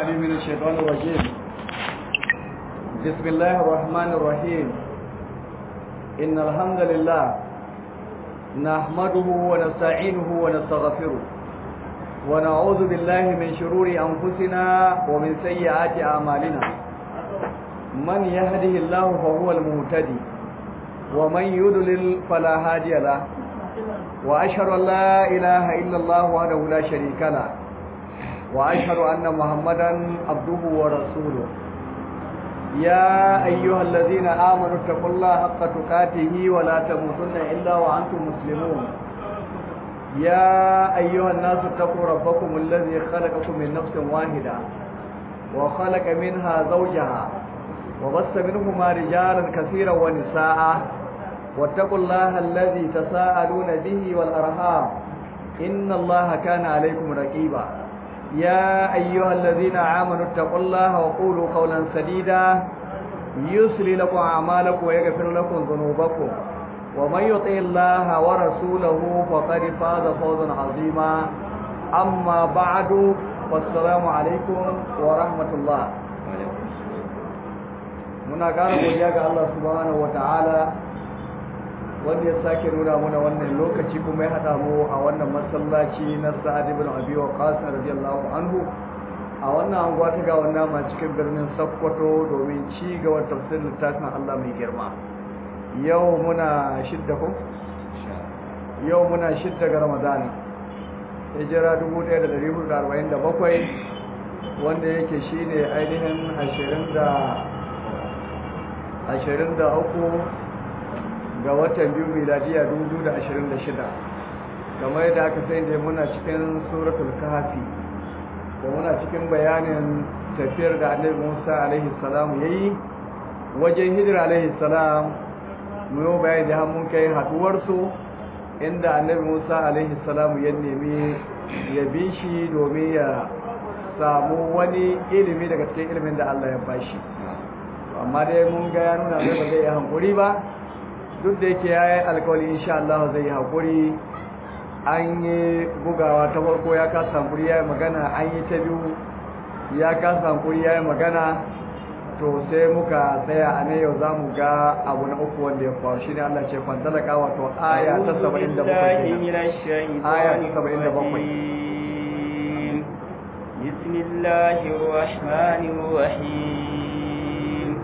بالله من الشيطان الرجيم بسم الله الرحمن الرحيم إن الحمد لله نحمده ونستعينه ونستغفره ونعوذ بالله من شرور أنفسنا ومن سيئات أعمالنا من يهده الله فهو المهتدي ومن يضلل فلا هادي له وأشهد أن لا إله إلا الله وحده لا شريك له وأشهد أن محمدا عبده ورسوله يا أيها الذين آمنوا اتقوا الله حق تقاته ولا تموتن إلا وأنتم مسلمون يا أيها الناس اتقوا ربكم الذي خلقكم من نفس واحدة وخلق منها زوجها وبث منهما رجالا كثيرا ونساء واتقوا الله الذي تساءلون به والأرحام إن الله كان عليكم رقيبا يا أيها الذين آمنوا اتقوا الله وقولوا قولا سديدا يسلي لكم أعمالكم ويغفر لكم ذنوبكم ومن يطع الله ورسوله فقد فاز فوزا عظيما أما بعد والسلام عليكم ورحمة الله muna ƙara godiya ga Allah subhanahu wataala wanda ya sake nuna muna wannan lokaci kuma ya haɗa mu a wannan masallaci na Sa'ad ibn Abi Waqqas radiyallahu anhu a wannan anguwa ta ga wannan ma cikin birnin Sokoto domin ci gaba tafsirin littafin Allah mai girma yau muna shidda ko yau muna shidda ga Ramadan hijira 1447 wanda yake shine ainihin 20 da ashirin da uku ga watan biyu miladiya dubu da ashirin da shida kamar yadda aka sai da muna cikin suratul kahafi da muna cikin bayanin tafiyar da annabi musa alaihi salamu ya yi wajen hijira alaihi salam mu yi bayani da mun kai haduwarsu inda annabi musa alaihi salamu ya nemi ya bi shi domin ya samu wani ilimi daga cikin ilimin da allah ya bashi amma dai mun ga ya nuna zai ba zai yi hankuri ba duk da yake ya yi alkawali insha Allah zai yi hankuri an yi bugawa ta farko ya kasa hankuri ya yi magana an yi ta biyu ya kasa hankuri ya yi magana to sai muka tsaya a ne yau za mu ga abu na uku wanda ya faru shi ne Allah ce fantalaka wato aya ta 77 aya ta 77 بسم الله الرحمن الرحيم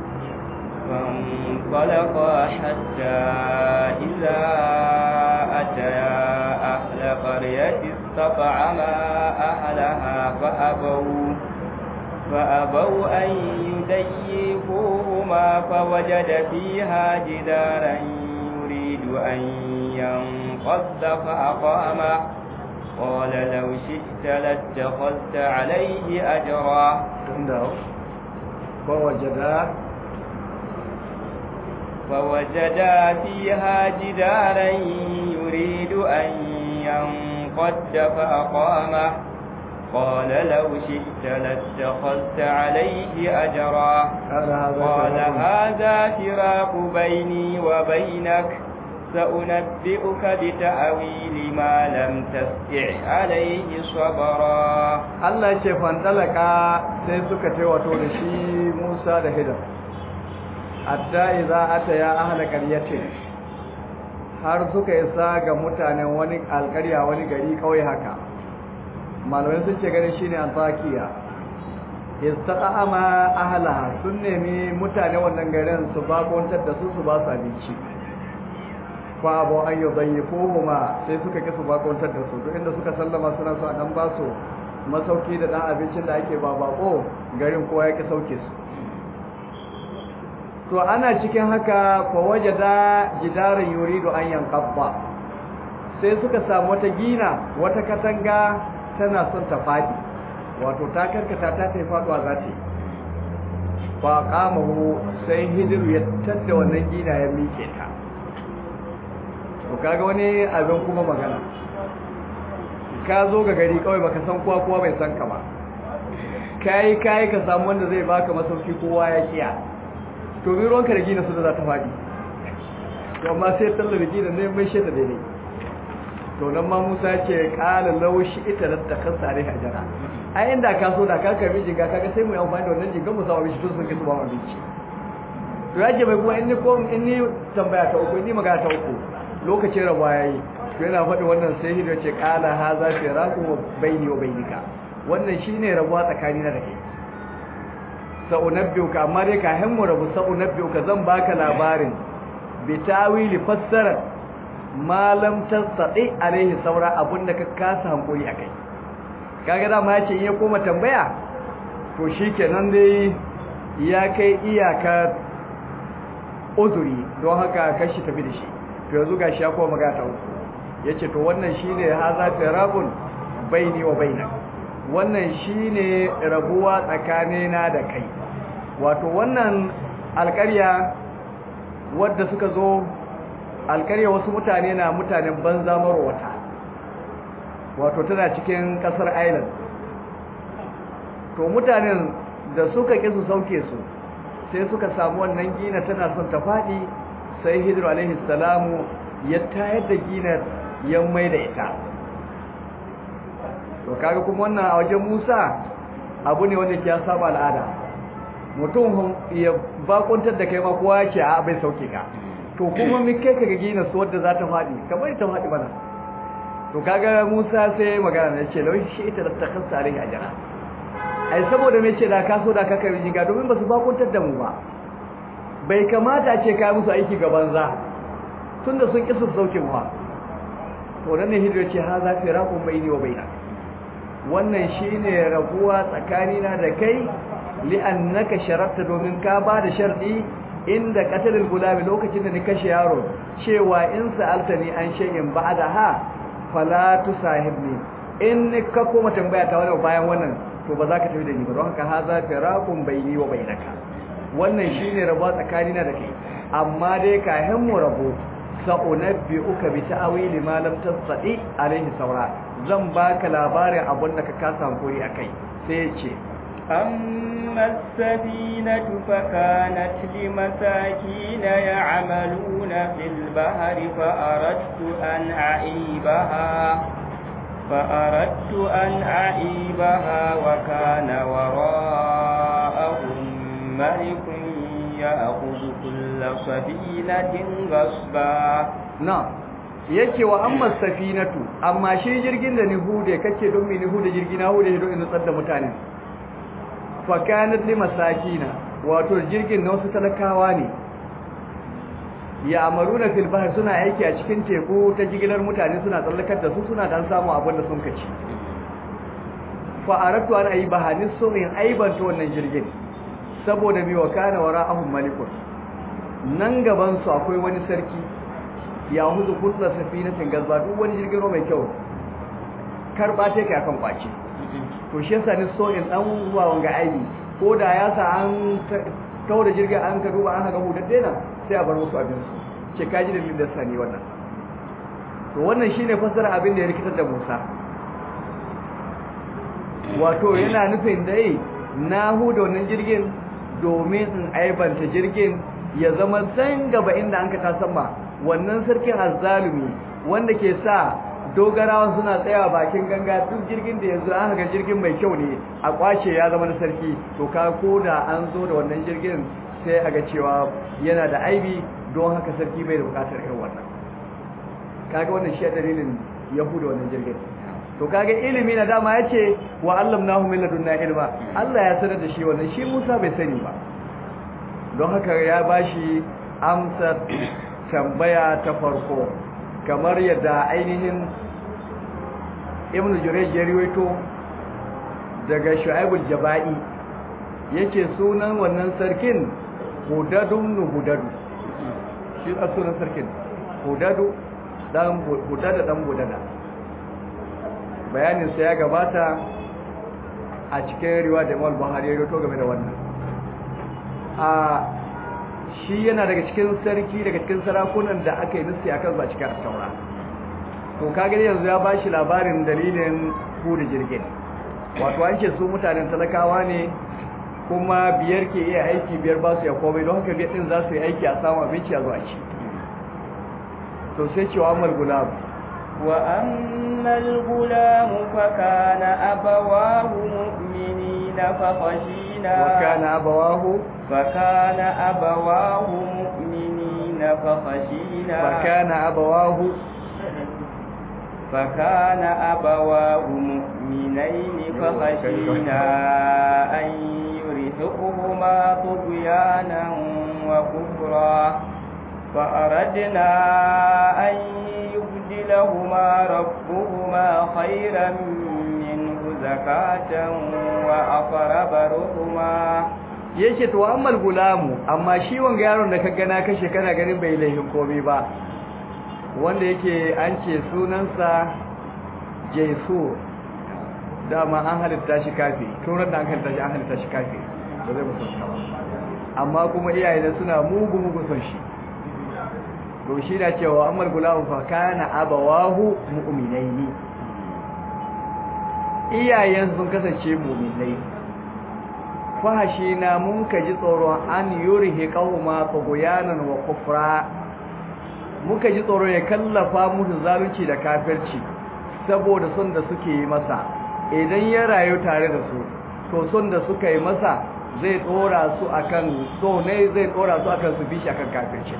فانطلقا حتى إذا أتيا أهل قرية استطعما أهلها فأبوا فأبوا أن يديفوهما فوجد فيها جدارا يريد أن ينقض فأقامه قال لو شئت لاتخذت عليه أجرا فوجدا فوجدا فيها جدارا يريد أن ينقد فأقامه قال لو شئت لاتخذت عليه أجرا قال هذا فراق بيني وبينك سأنبئك بتأويل ما لم تستع عليه صبرا الله يشفى فانطلقا sai suka ce wato da shi Musa da Hidar hatta idza ataya ahla qaryatin har suka isa ga mutanen wani alƙarya wani gari kawai haka malamai sun ce ganin shine Antakiya istaqama ahlaha sun nemi mutane wannan garin su bakontar da su su ba su abinci fa abu an yudayyifuhuma sai suka ki su bakontar da su duk inda suka sallama suna so a dan ba su masauki da dan abincin da ake ba bako garin kowa ya ki sauke su to ana cikin haka fa wajada jidaran yuridu an yanqabba sai suka samu wata gina wata katanga tana son ta fadi wato ta karkata ta tafi faduwa za ta fa qamahu sai hijiru ya tadda wannan gina ya mike ta to kaga wani abin kuma magana ka zo ga gari kawai baka san kowa kowa bai san ka ba kai kai ka samu wanda zai baka masauki kowa ya kiya to bi ruwanka da gina su da za ta faɗi to amma sai tallar da gina ne mai shaida daidai to nan ma Musa ce qala law shi ita da ta kansa alaihi ajara ai inda ka so da ka karbi jinga kaga sai mu yi amfani da wannan jinga mu samu shi tun sun kisu ba mu abinci to yake bai kuma in ni ko in ni tambaya ta uku in ni magana ta uku lokacin rabuwa yayi to yana faɗi wannan sai hido ce qala hadha firaqu baini wa bainika wannan shine rabuwa tsakanina da kai sa'unabbiuka amma dai ka mu rabu sa'unabbiuka zan baka labarin bitawili fassara malam tasadi alaihi saura abunda ka kasa hankuri akai kaga dama yace in ya koma tambaya to shikenan dai ya kai iyaka uzuri don haka kashi tafi da shi to yanzu gashi ya koma magana ta uku yace to wannan shine haza firabun baini wa bainak wannan shine rabuwa tsakanina da kai wato wannan alƙarya wadda suka zo alƙarya wasu mutane na mutanen banza marowata wato tana cikin ƙasar island to mutanen da suka ƙi su sauke su sai suka samu wannan gina tana son ta faɗi sai hidru alaihi salamu ya tayar da ginar ya mai da ita to kaga kuma wannan a wajen Musa abu ne wanda ke ya saba al'ada mutum ya bakuntar da kai ma kowa yake a bai sauke ka to kuma mi kai kaga gina su wadda za ta faɗi kamar ta faɗi bana to kaga Musa sai magana ne ce lawai shi ita da ta kansa alai ajara ai saboda me ce da ka so da ka kai jinga domin ba su bakuntar da mu ba bai kamata a ce ka musu aiki ga banza tunda sun kisa sauke mu ba to nan ne hidda ce ha za fi raqum baini wa bainak wannan shine rabuwa tsakanina da kai li'annaka sharatta domin ka ba da sharɗi inda qatalul gulami lokacin da ni kashe yaro cewa in sa'altani an shay'in ba'daha fala tusahibni in ka koma tambaya ta wannan bayan wannan to ba za ka tafi da ni ba don haka haza firaqun baini wa bainaka wannan shine rabuwa tsakanina da kai amma dai ka mu rabo sa'unabbi'uka bi ta'wili ma lam tastati alaihi saura zan baka labarin abin da ka kasa hankuri akai sai ya ce أما السفينة فكانت لمساكين يعملون في البحر فأردت أن أعيبها فأردت أن أعيبها وكان وراءهم ملك يأخذ كل سفينة غصبا نعم yake wa amma safinatu amma shi jirgin da ni hude kake don me ni hude jirgi na hude don in tsada mutane fa kanat li masakina wato jirgin na wasu talakawa ne ya amaruna fil bahr suna aiki a cikin teku ta jigilar mutane suna tsallakar da su suna dan samu abin da sun kaci fa aratu an ayi bahanin so in aibanta wannan jirgin saboda bi wa kana wara'ahum malikun nan gaban su akwai wani sarki ya huzu kullu safinatin gazba duk wani jirgin ruwa mai kyau karba take akan kwace to shi yasa ni so in dan zuwa wanga aibi ko da ya sa an kawo da jirgin an ka duba an haka hudadde na sai a bar musu abin su ce kaji da lilin da sani wannan to wannan shine fasara abin da ya rikitar da Musa wato yana nufin dai na huda wannan jirgin domin in aibanta jirgin ya zama san gaba inda an ka ta sama wannan sarkin azzalumi wanda ke sa dogarawan suna tsayawa bakin ganga duk jirgin da yanzu an ga jirgin mai kyau ne a kwace ya zama na sarki to ka koda an zo da wannan jirgin sai a ga cewa yana da aibi don haka sarki bai da bukatar irin wannan kaga wannan shi dalilin yahuda wannan jirgin to kaga ilimi na dama yace wa allamnahu min ladunna ilma Allah ya sanar da shi wannan shi Musa bai sani ba don haka ya bashi amsar tambaya ta farko kamar yadda ainihin ibn Jurayj ya riwayo daga Shu'aibul Jaba'i yace sunan wannan sarkin Hudadun Hudadu shi a sunan sarkin Hudadu dan Hudada dan Hudada bayanin sa ya gabata a cikin riwaya da Imam Buhari ya rawaito game da wannan a shi yana daga cikin sarki daga cikin sarakunan da aka yi nufi akan ba cikin taura to kaga yanzu ya bashi labarin dalilin hudu jirgin wato an ce su mutanen talakawa ne kuma biyar ke iya aiki biyar ba su ya komai don haka biyar din za su yi aiki a samu abinci a zuwa ci to sai cewa amal gulab وأما الغلام فكان أبواه مؤمنين فخشينا وكان أبواه فكان أبواه مؤمنين فخشينا فكان أبواه فكان أبواه مؤمنين فخشينا أن يرهقهما طغيانا وكفرا فأردنا أن يبدلهما ربهما خيرا منه زكاة وأقرب رحما yake to ammal gulamu amma shi wanga yaron da kaga na kashe kana ganin bai laifin komai ba wanda yake an ce sunansa Jaisu dama an halitta shi kafi turan da an halitta shi an halitta shi kafi ba zai musulunta ba amma kuma iyaye da suna mugu mugu son shi to shi da cewa ammal gulamu fa kana abawahu mu'minaini iyayen sun kasance mu'minai fahashi na mun ka ji tsoron an yurihi qauma tughyanan wa kufra muka ji tsoron ya kallafa musu zalunci da kafirci saboda son da suke yi masa idan ya rayu tare da su to son da suka yi masa zai tsora su akan so ne zai tsora su akan su bishi akan kafirci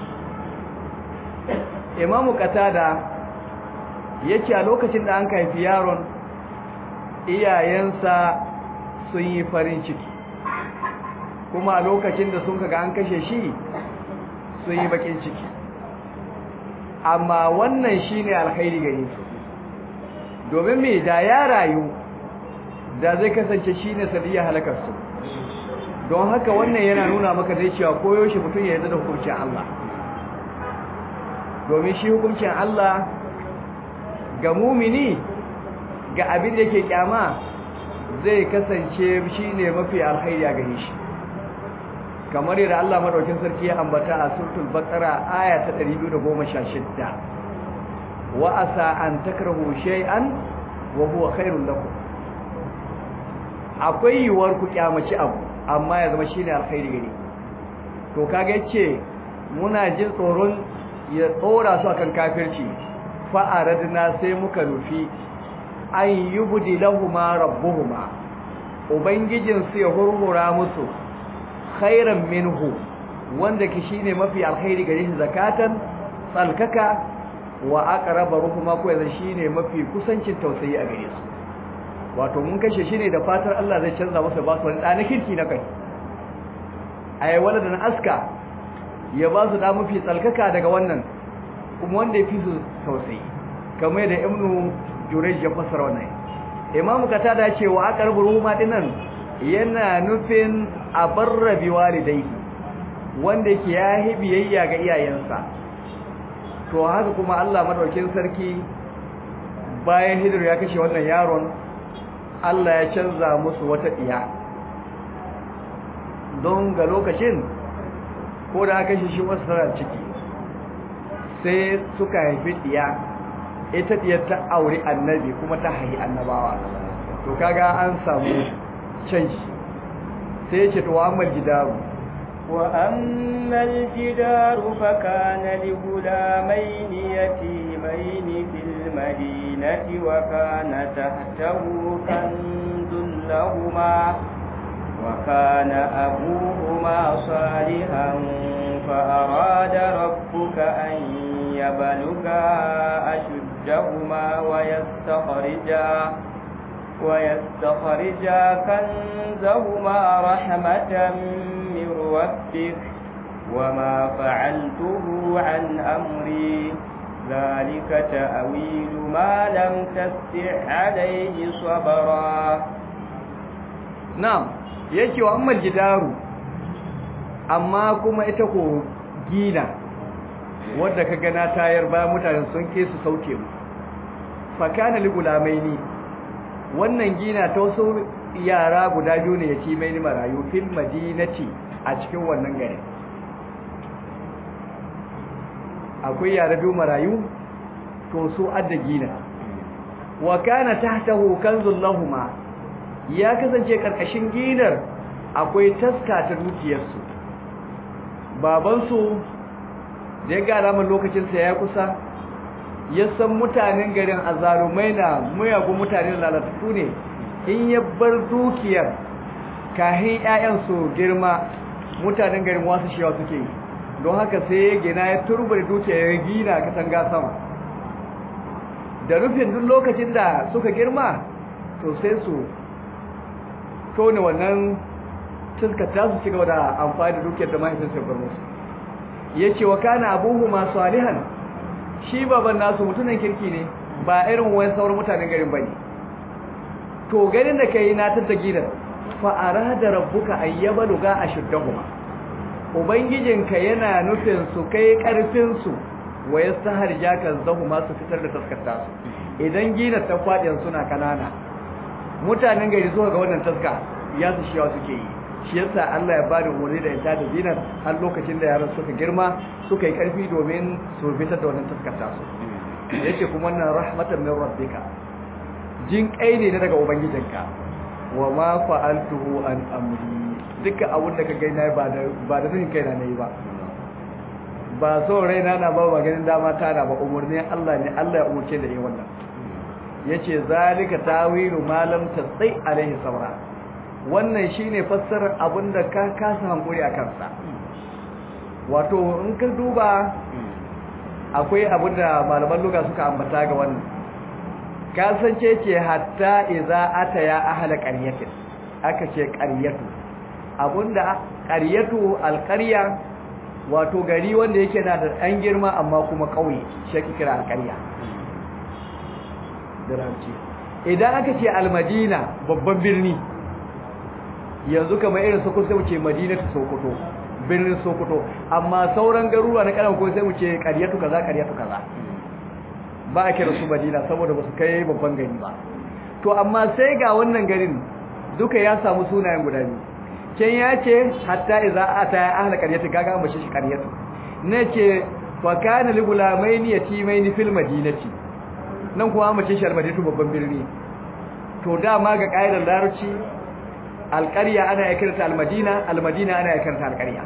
imamu qatada yace a lokacin da an kaifi yaron iyayensa sun yi farin ciki kuma a lokacin da sun kaga an kashe shi sun yi bakin ciki amma wannan shine alkhairi gare su domin me da ya rayu da zai kasance shine sadiya halakar su don haka wannan yana nuna maka dai cewa koyo shi mutum ya yarda da hukuncin Allah domin shi hukuncin Allah ga mumini ga abin da yake kyama zai kasance shine mafi alkhairi a gare shi kamar yadda Allah madaukin sarki ya ambata a suratul baqara aya ta 216 wa asa an takrahu shay'an wa huwa khairul lakum akwai yiwuwar ku kyamaci abu amma ya zama shine alkhairi gare to kaga yace muna jin tsoron ya tsora su akan kafirci fa aradna sai muka nufi an yubdi lahumu rabbuhuma ubangijin su ya hurhura musu khairan minhu wanda ki shine mafi alkhairi gare shi zakatan tsalkaka wa aqraba ruhuma ko yanzu shine mafi kusancin tausayi a gare su wato mun kashe shi ne da fatar Allah zai canza masa ba su wani ɗana kirki na kai ai wala da aska ya ba su da mafi tsalkaka daga wannan kuma wanda ya fi su tausayi kamar yadda ibnu jurayj ya fassara wannan imam katada ce wa aqrabu ruhuma dinan yana nufin abarra bi walidayhi wanda yake yahi biyayya ga iyayensa to haka kuma Allah madaukin sarki bayan hidir ya kashe wannan yaron Allah ya canza musu wata diya don ga lokacin ko da aka shi wasu tana ciki sai suka haifi diya ita diyar ta aure annabi kuma ta haihi annabawa to kaga an samu canji sai ya ce to amal jidaru وأما الجدار فكان لغلامين يتيمين في المدينة وكان تحته كنز لهما وكان أبوهما صالحا فأراد ربك أن يبلغا أشدهما ويستخرجا ويستخرجا كنزهما رحمة من ربك وما فعلته عن أمري ذلك تأويل ما لم تستع عليه صبرا na'am yake wa amma jidaru amma kuma ita ko gina wanda ka gana tayar bayan mutane sun ke su sauke mu fakana li gulamaini wannan gina ta wasu yara guda biyu ne yace mai marayu fil madinati a cikin wannan gari akwai yara biyu marayu to su adda gina wa kana tahtahu kanzul lahumu ya kasance karkashin ginar akwai taska ta dukiyarsu babansu da ya ga alamar lokacinsa ya kusa ya san mutanen garin azalumai na muyagun mutanen lalatattu ne in ya bar dukiyar kahin 'ya'yan su girma mutanen garin wasu shewa suke yi don haka sai ya gina ya turbar dukiyar ya gina katanga sama da rufin duk lokacin da suka girma to sai su tone wannan tuskata su ci gaba da amfani da dukiyar da mahaifinsu ya bar musu ya ce wa kana abuhu masu alihan shi baban nasu mutunan kirki ne ba irin wani sauran mutanen garin bane to garin da kai na tatta gidan fa arada rabbuka ayyabalu ga ashuddahuma ubangijinka yana nufin su kai karfin su wa yastaharja kan zahuma su fitar da taskata su idan gina ta fadin suna kanana mutanen gari zuwa ga wannan taska ya su shiwa suke yi shi yasa Allah ya bada umarni da ita da zinar har lokacin da yaran suka girma suka yi karfi domin su fitar da wannan taskata su yace kuma wannan rahmatan min rabbika jin kai ne daga ubangijinka wa ma fa'altuhu an amri duka abun da ka gaina ba da ba da nufin kaina nayi ba ba so raina na ba ba ganin dama ta na ba umarni Allah ne Allah ya umurce da yi wannan yace zalika tawilu ma lam tasai alaihi sabra wannan shine fassarar abinda ka kasa hankuri a kansa wato in ka duba akwai abinda malaman luga suka ambata ga wannan kasance ce hatta idza ataya ahla qaryatin aka ce qaryatu abinda qaryatu alqarya wato gari wanda yake na da ɗan girma amma kuma ƙauye shi ake kira alƙarya idan aka ce almadina babban birni yanzu kamar irin sokoto sai mu ce madina ta sokoto birnin sokoto amma sauran garuruwa na kanan ko sai mu ce ƙaryatu kaza ƙaryatu kaza ba a kira su madina saboda ba su kai babban gari ba to amma sai ga wannan garin duka ya samu sunayen guda biyu can ya ce hatta iza ata ya ahla qaryati kaga an bashi shi qaryatu ne ce fa kana li gulamaini yatimaini fil madinati nan kuma an bashi shi almadinatu babban birni to dama ga kaidar larabci alqarya ana yakirta almadina almadina ana yakirta alqarya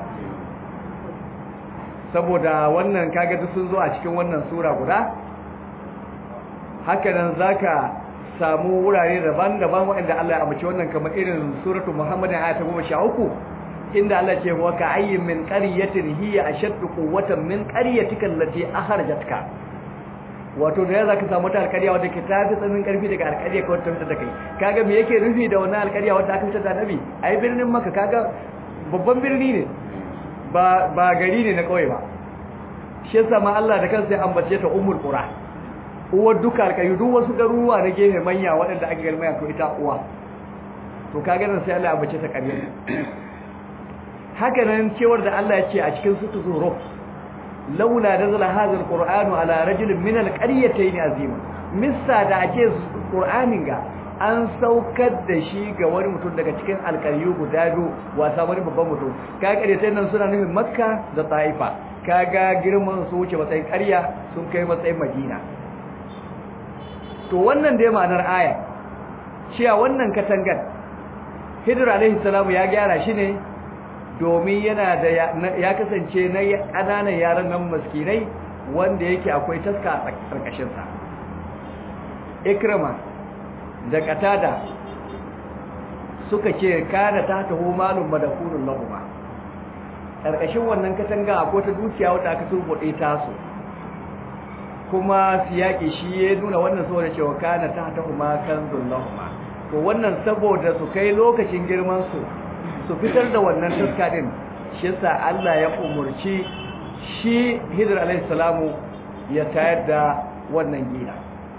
saboda wannan kaga duk sun zo a cikin wannan sura guda haka nan zaka samu wurare daban-daban waɗanda Allah ya amince wannan kamar irin suratul Muhammad ayat 13 inda Allah ce wa ka ayyin min qaryatin hiya ashaddu quwwatan min qaryatika allati akhrajatka wato da zaka samu ta alƙarya wadda ke tafi tsamin karfi daga alƙarya ka wata da kai kaga me yake nufi da wannan alƙarya wadda aka fitar da nabi ai birnin Makka kaga babban birni ne ba ba gari ne na kauye ba shi yasa ma Allah da kansa ya ambace ta ummul qura uwar duka alƙayu duk wasu garuruwa na gefe manya waɗanda aka galmaya to ita uwa to kaga nan sai Allah ya bace ta ƙarya haka nan cewar da Allah ya ce a cikin sutu zuro laula nazala hadha alqur'anu ala rajulin min alqaryatayn azima missa da ake qur'anin ga an saukar da shi ga wani mutum daga cikin alƙaryu guda biyu wasa wani babban mutum kaga ƙaryatayn nan suna nufin makka da taifa kaga girman su wuce matsayin ƙarya sun kai matsayin madina to wannan dai ma'anar aya cewa wannan katangar Hidir alaihi salamu ya gyara shi ne domin yana da ya kasance na ƙananan yaran nan maskinai wanda yake akwai taska a ƙarƙashin sa Ikrama da Qatada suka ce kana ta taho malum madakunun lahuma ƙarƙashin wannan katanga akwai ta dukiya wadda aka turbuɗe tasu kuma siyaki shi ya nuna wannan saboda cewa kana ta ta kuma kanzun lahuma to wannan saboda su kai lokacin girman su su fitar da wannan taska din shi yasa Allah ya umurci shi Hidr alayhi salamu ya tayar da wannan gida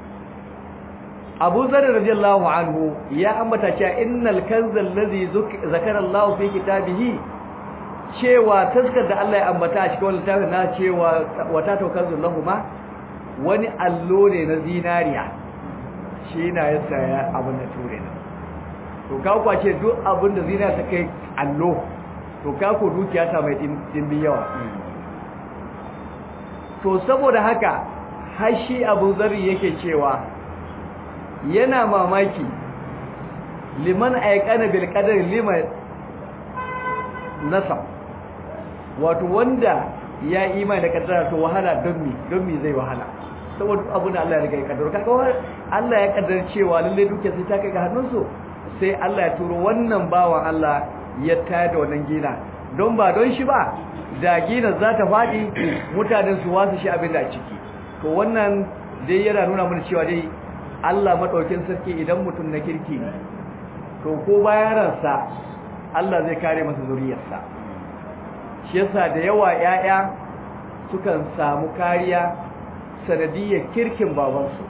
Abu Zar radiyallahu anhu ya ambata cewa innal kanzal ladhi zakara Allah fi kitabihi cewa taskar da Allah ya ambata a cikin wannan littafin na cewa wata to kanzul lahuma wani allo ne na zinariya shi na ya saya abin da ture na to ka kwace duk abin da zinariya ta kai allo to ka ko dukiya ta mai dimbi yawa to saboda haka hashi abu zari yake cewa yana mamaki liman aikana bil qadar liman nasab wato wanda ya imani da kaddara to wahala don mi don mi zai wahala saboda abin da Allah ya riga ya kaddara kaga Allah ya kaddara cewa lalle dukiyar sai ta kai ga hannunsu sai Allah ya turo wannan bawan Allah ya tayar da wannan gina don ba don shi ba da gina za ta faɗi mutanen su wasu shi abin da a ciki to wannan dai yana nuna mana cewa dai Allah madaukin sarki idan mutum na kirki ne to ko bayan ransa Allah zai kare masa zuriyarsa shi yasa da yawa ƴaƴa sukan samu kariya sanadiyar kirkin babansu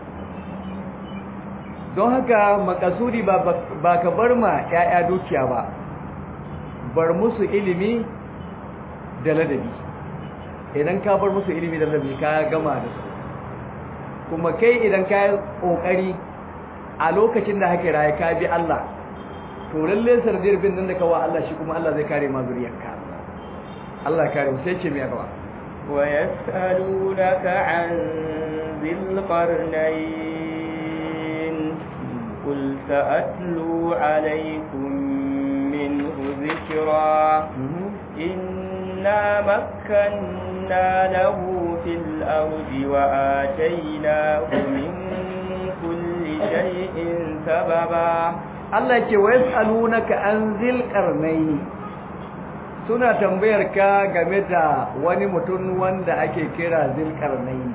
don haka makasudi ba ba ka bar ma ƴaƴa dukiya ba bar musu ilimi da ladabi idan ka bar musu ilimi da ladabi ka gama da su kuma kai idan ka yi kokari a lokacin da haka raye ka bi Allah to lalle sardir bin nan da kawa Allah shi kuma Allah zai kare ma zuriyarka Allah ya kare mu sai ce me gaba wa yas'alunaka an dhil qarnayn qul sa'atlu alaykum minhu dhikra inna makkanna lahu fil ardi wa atainahu min kulli shay'in sababa Allah ce wa yas'alunaka an zil qarnayn suna tambayar ka game da wani mutum wanda ake kira zil qarnayn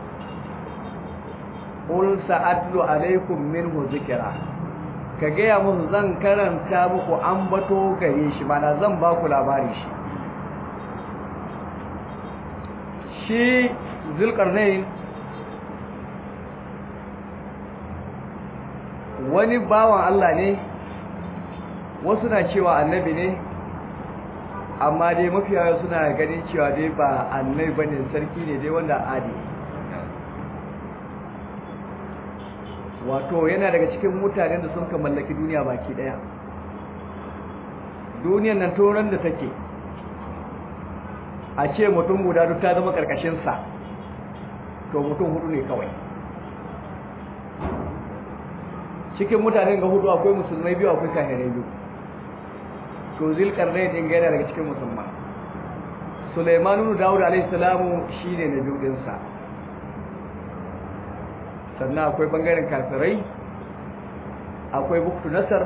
qul sa'atlu alaykum minhu zikra ka gaya musu zan karanta muku ambato gare shi mana zan ba ku labari shi shi zil qarnayn wani bawan Allah ne wasu na cewa annabi ne amma dai mafiya suna ganin cewa dai ba annabi bane sarki ne dai wanda adi wato yana daga cikin mutanen da sun ka mallaki duniya baki daya duniyan nan toron da take a ce mutum guda duk ta zama karkashinsa to mutum hudu ne kawai cikin mutanen ga hudu akwai musulmai biyu akwai kahirai biyu to zilkarnai din gaina daga cikin musulman sulaimanu dawud alaihi salamu shine na biyu dinsa sannan akwai bangaren kafirai akwai buktu nasar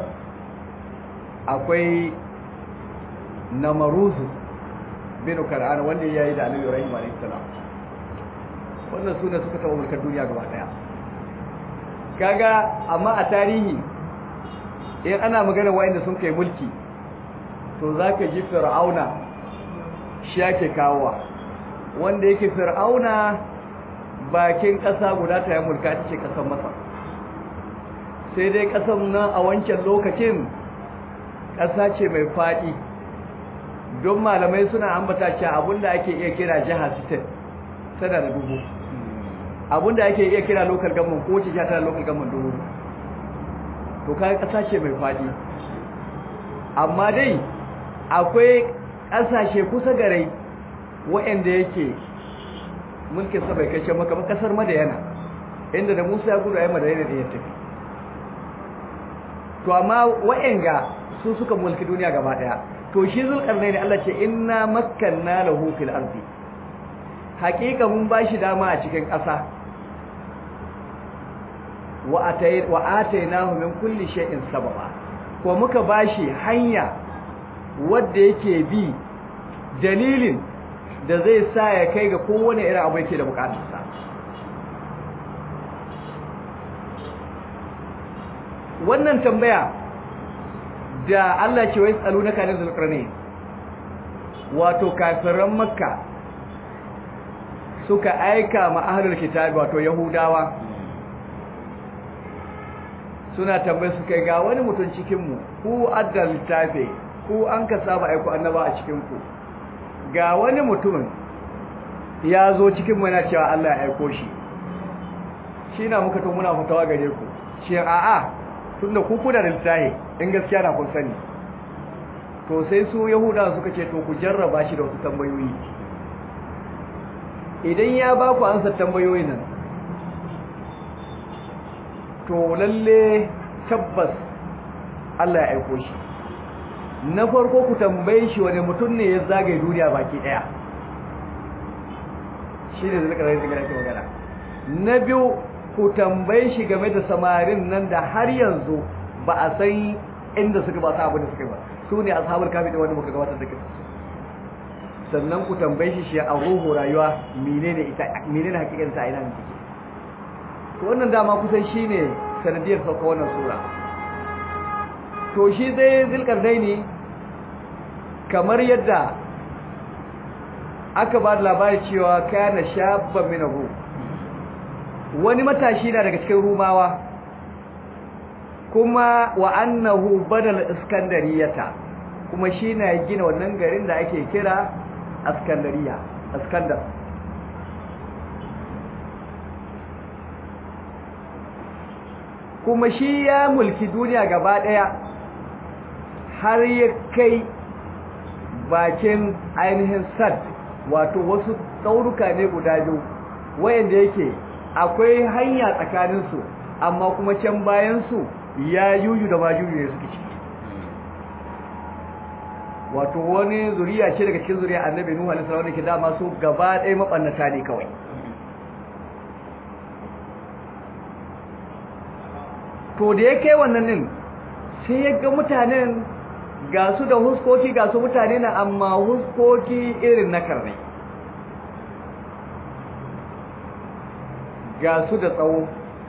akwai namaruzu bin kar'ana wanda ya yi da annabi ibrahim alaihi salam wannan sune suka taɓa mulkar duniya gaba daya kaga amma a tarihi in ana magana wa'anda sun kai mulki to zaka ji fir'auna shi yake kawowa wanda yake fir'auna bakin ƙasa guda ta yi mulka ta ce ƙasar masar sai dai ƙasar nan a wancan lokacin ƙasa ce mai faɗi don malamai suna ambata cewa abinda ake iya kira jiha state tana da dubu abinda ake iya kira local government ko ce tana local government dubu to kai ƙasa ce mai faɗi amma dai akwai ƙasashe kusa garai waɗanda yake mulkin sa bai kai can maka ba kasar madayana inda da Musa ya gudu ayi madayana da ya tafi to amma wa'anga su suka mulki duniya gaba daya to shi zulkarnaini Allah ce inna makkanna lahu fil ardi haqiqa mun bashi dama a cikin ƙasa wa atay wa atainahu min kulli shay'in sababa ko muka bashi hanya wanda yake bi dalilin da zai sa ya kai ga kowane irin abu yake da bukatarsa wannan tambaya da Allah ce wai tsalu na kanin zulkarni wato kafiran makka suka aika ma ahlul kitabi wato yahudawa suna tambaye su kai ga wani mutum cikinmu ku addal littafi ku an ka saba aiko annaba a cikinku ga wani mutumin ya zo cikin mana cewa Allah ya aiko shi shi na muka tun muna fitawa gare ku shi a'a tunda ku kuna da littafi in gaskiya na kun sani to sai su yahuda suka ce to ku jarraba shi da wasu tambayoyi idan ya ba ku ansa tambayoyin nan to lalle tabbas Allah ya aiko shi na farko ku tambaye shi wani mutum ne ya zagaye duniya baki daya shi ne zai karai zai magana na biyu ku tambaye shi game da samarin nan da har yanzu ba a san inda suka ba su abin da suka ba su ne ashabul kafi da wanda muka gabatar da kisa sannan ku tambaye shi shi a ruhu rayuwa menene ita menene hakikar ta ina ne take to wannan dama kusan shine sanadiyar sauka wannan sura to shi dai zulkarnaini kamar yadda aka ba da labari cewa kana shabban minahu wani matashi na daga cikin rumawa kuma wa annahu badal iskandariyata kuma shi na gina wannan garin da ake kira askandariya askandar kuma shi ya mulki duniya gaba daya har ya kai bakin ainihin sad wato wasu tsauruka ne guda biyu wayanda yake akwai hanya tsakaninsu amma kuma can bayansu ya yuyu da majuyu ne suke ciki wato wani zuriya ce daga cikin zuriya annabi nuhu alaihi salam ke dama su gaba ɗaya mabannata ne kawai to da ya kai wannan din sai ya ga mutanen ga su da huskoki ga su mutane na amma huskoki irin na karne ga su da tsawo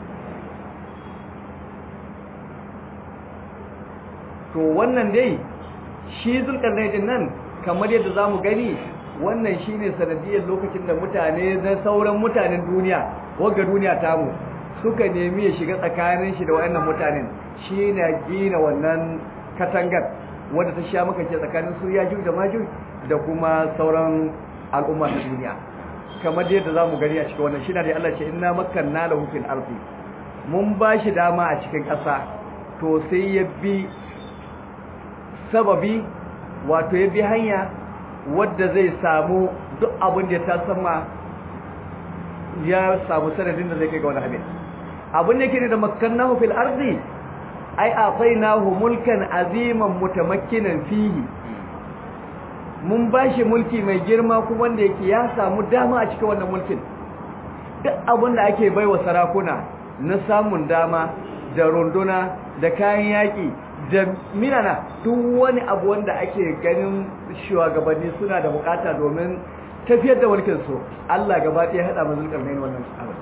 to wannan dai shi zulkarnaidin nan kamar yadda za mu gani wannan shi ne sanadiyar lokacin da mutane na sauran mutanen duniya wagga duniya tamu suka nemi ya shiga tsakanin shi da waɗannan mutanen shi na gina wannan katangar wadda ta sha maka ce tsakanin su ya da maju da kuma sauran al'umma ta duniya kamar yadda za mu gani a cikin wannan shi na da Allah ce inna makkanna lahu fil ardi mun ba shi dama a cikin ƙasa to sai ya bi sababi wato ya bi hanya wadda zai samu duk abin da ta sama ya samu sanadin da zai kai ga wani abin abin da yake da makkannahu fil ardi ai atainahu mulkan aziman mutamakkinan fihi mun bashi mulki mai girma kuma wanda yake ya samu dama a cikin wannan mulkin duk abin da ake baiwa sarakuna na samun dama da runduna da kayan yaki da minana duk wani abu wanda ake ganin shugabanni suna da bukata domin tafiyar da mulkin su Allah gaba ɗaya hada mu zulkarnain wannan abu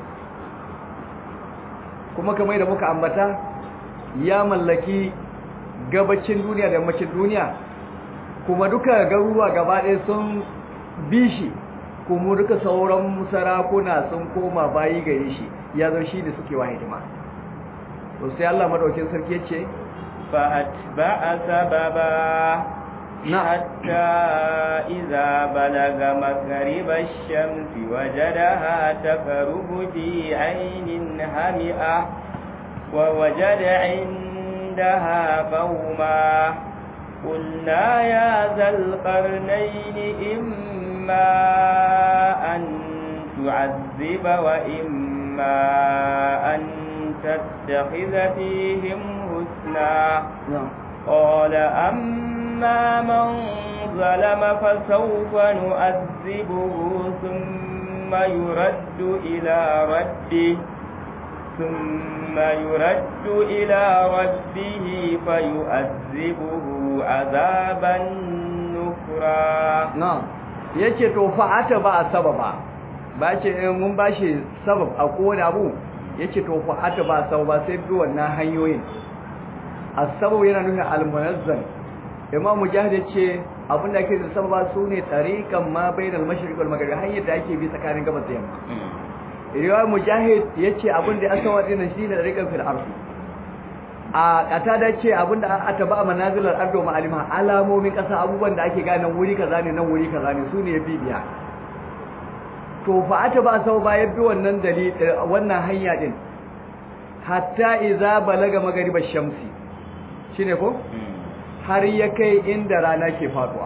kuma kamar da muka ambata ya mallaki gabacin duniya da yammacin duniya kuma duka garuruwa gaba ɗaya sun bishi kuma duka sauran sarakuna sun koma bayi gare shi ya zo shi da suke wa hidima to sai Allah madaukin sarki yace فأتبع سببا حتى إذا بلغ مغرب الشمس وجدها تغرب في عين همئة ووجد عندها قوما قلنا يا ذا القرنين إما أن تعذب وإما أن تتخذ فيهم حسنا قال أما من ظلم فسوف نؤذبه ثم يرد إلى ربه ثم يرد إلى ربه فيؤذبه عذابا نكرا نعم yace to fa'ata ba sababa ba ce mun bashi sabab a kowane abu yace to fa'ata ba sababa sai bi wannan hanyoyin as-sabab yana nufin al-munazzal imam mujahid yace abin da ake da sababa sune tariqan ma bainal mashriq wal maghrib hanyar da ake bi tsakanin gabas da yamma riwaya mujahid yace abin da asawa din shi ne tariqan fil ardi a kata da ce abin da aka ba manazilar ardo ma'alima alamomin kasa abubuwan da ake gane wuri kaza ne nan wuri kaza ne sune ya bibiya to fa ata ba sau ba yabbi wannan dalil wannan hanya din hatta idza balaga magribash shamsi shine ko har ya kai inda rana ke faduwa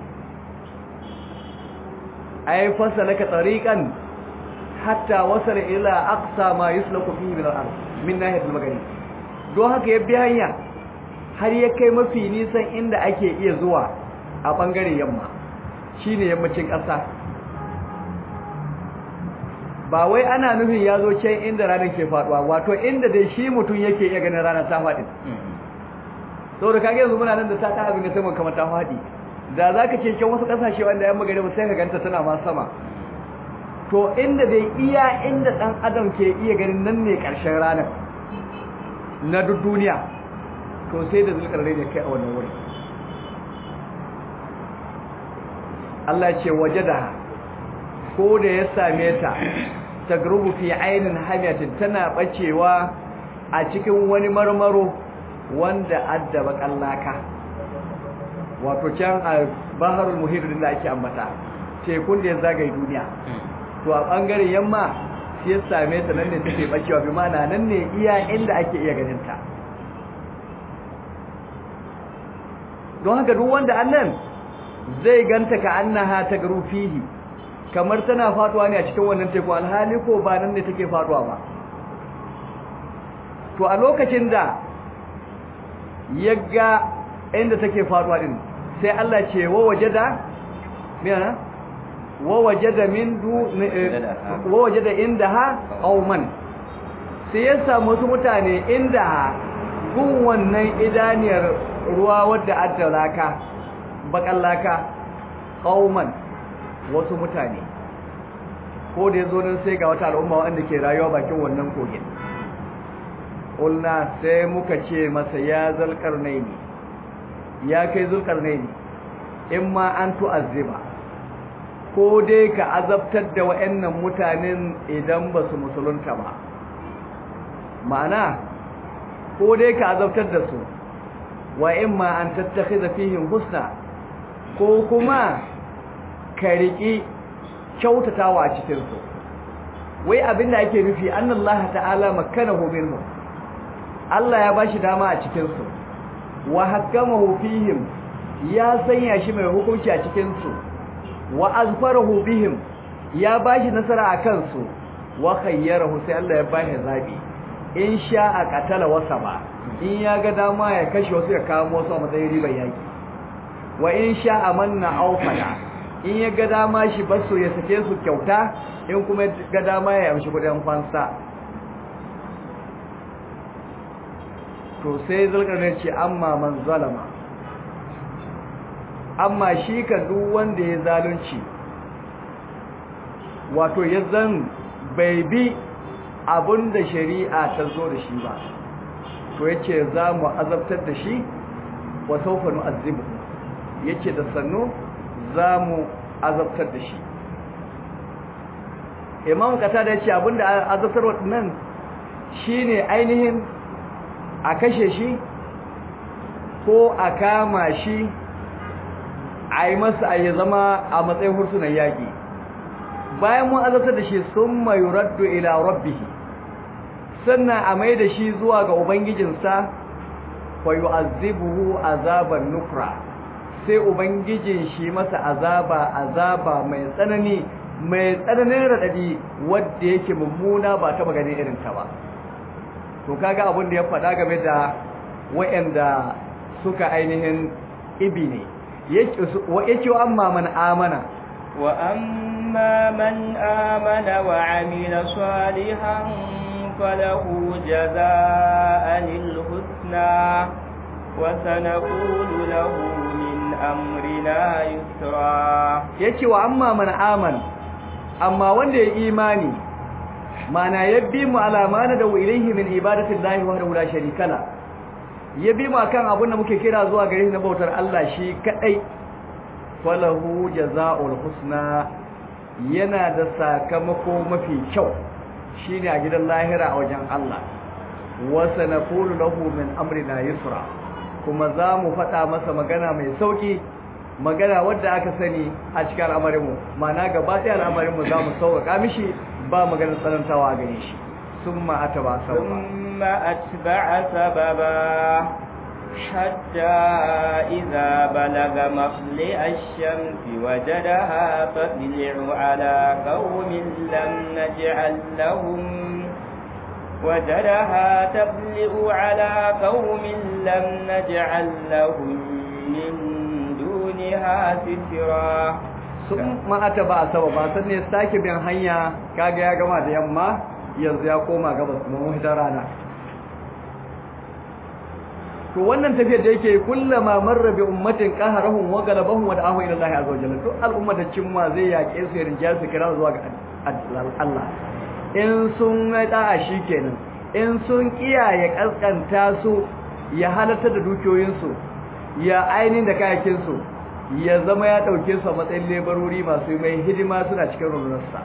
ay fasalaka tariqan hatta wasala ila aqsa ma yuslaku fihi min al-ard min nahiyat al-maghrib don haka ya bi hanya har ya kai mafi nisan inda ake iya zuwa a bangaren yamma shine yammacin ƙasa ba wai ana nufin ya zo can inda ranar ke faduwa wato inda dai shi mutum yake iya ganin ranar ta faɗi saboda kage yanzu muna nan da ta ta abin da sama kamar ta faɗi da za ka ce can wasu ƙasashe wanda yan magana sai ka ganta tana ma sama to inda dai iya inda ɗan adam ke iya ganin nan ne ƙarshen ranar na duk duniya to sai da zulkarnai ne kai a wannan wuri Allah ce wajada ko da ya same ta tagrubu fi ainin hamiyatin tana bacewa a cikin wani marmaro wanda addaba kallaka wato can a baharul muhit da ake ambata tekun da ya zagaye duniya to a bangaren yamma sai ya same ta nan ne take bacewa bi mana nan ne iya inda ake iya ganin ta don haka duk wanda annan zai ganta ka annaha tagru fihi kamar tana faduwa ne a cikin wannan teku alhali ko ba nan ne take faduwa ba to a lokacin da yaga inda take faduwa din sai Allah ce wa wajada mena wa wajada min du wa wajada indaha qauman sai ya samu wasu mutane inda gun wannan idaniyar ruwa wadda addalaka bakallaka qauman wasu mutane ko da yazo nan sai ga wata al'umma wanda ke rayuwa bakin wannan kogin ulna sai muka ce masa ya zalkarnaini ya kai zulkarnaini in ma an tu'azziba ko dai ka azabtar da wayannan mutanen idan ba su musulunta ba ma'ana ko dai ka azabtar da su wa in ma an tattakhidha fihim husna ko kuma ka riƙi kyautatawa a cikinsu wai abin da ake nufi annallaha ta'ala makkanahu minhum Allah ya bashi dama a cikinsu wa hakamahu fihim ya sanya shi mai hukunci a cikinsu wa azfarahu bihim ya bashi nasara a kansu wa khayyarahu sai Allah ya bashi zabi in sha'a qatala wasa ba in ya ga dama ya kashe wasu ya kawo wasu a matsayin ribar yaki wa in sha'a manna aufada in ya ga dama shi basu ya sake su kyauta in kuma ga dama ya amshi kudin fansa to sai zulkarnain ce amma man zalama amma shi ka duk wanda ya zalunci wato ya zan bai bi abinda shari'a ta zo da shi ba to yace za mu azabtar da shi wa sawfa nu'azzibu yace da sannu za mu azabtar da shi imam kata da yace abinda azabtar nan shine ainihin a kashe shi ko a kama shi a yi masa a yi zama a matsayin hursunan yaƙi bayan mun azabtar da shi sun mai raddu ila rabbihi sannan a mai da shi zuwa ga ubangijinsa fa yu'azzibuhu azaban nukra sai ubangijin shi masa azaba azaba mai tsanani mai tsananin radadi wanda yake mummuna ba ta maganin irin ta ba to kaga abin da ya faɗa game da wayanda suka ainihin ibi ne yake wa amma man amana wa amma man amana wa amila salihan falahu jazaa'anil husna wa sanaqulu lahu min amrina yusra yake wa amma man amana amma wanda ya imani mana yabbi mu alamana da ilaihi min ibadatillahi wahdahu la sharika la yabi mu akan abin da muke kira zuwa gare shi na bautar Allah shi kadai falahu jazaa'ul husna yana da sakamako mafi kyau shine a gidan lahira a wajen Allah wa sanaqulu lahu min amrina yusra kuma za mu faɗa masa magana mai sauki magana wadda aka sani a cikin al'amarinmu mana gaba ɗaya al'amarinmu za mu sauƙaƙa mishi ba magana tsanantawa gare shi sun ma'ata ba sababa ثم أتبع سببا حتى إذا بلغ مطلع الشمس وجدها تطلع على قوم لم نجعل لهم وجدها تطلع على قوم لم نجعل لهم من دونها سترا sun ma'ata ba a saba ba san ne sake bin hanya kaga ya gama da yamma yanzu ya koma gabas kuma mafitar rana to wannan tafiyar da yake kullama marra bi ummatin qaharahum wa galabahum wa da'ahu ila Allah azza wa jalla to al'umma da cimma zai yake su yarin jasu kira zuwa ga Allah in sun ga da'a shikenan in sun kiyaye kaskanta su ya halatta da dukiyoyin su ya ainin da kayakin su ya zama ya dauke su a matsayin lebarori masu mai hidima suna cikin rundunarsa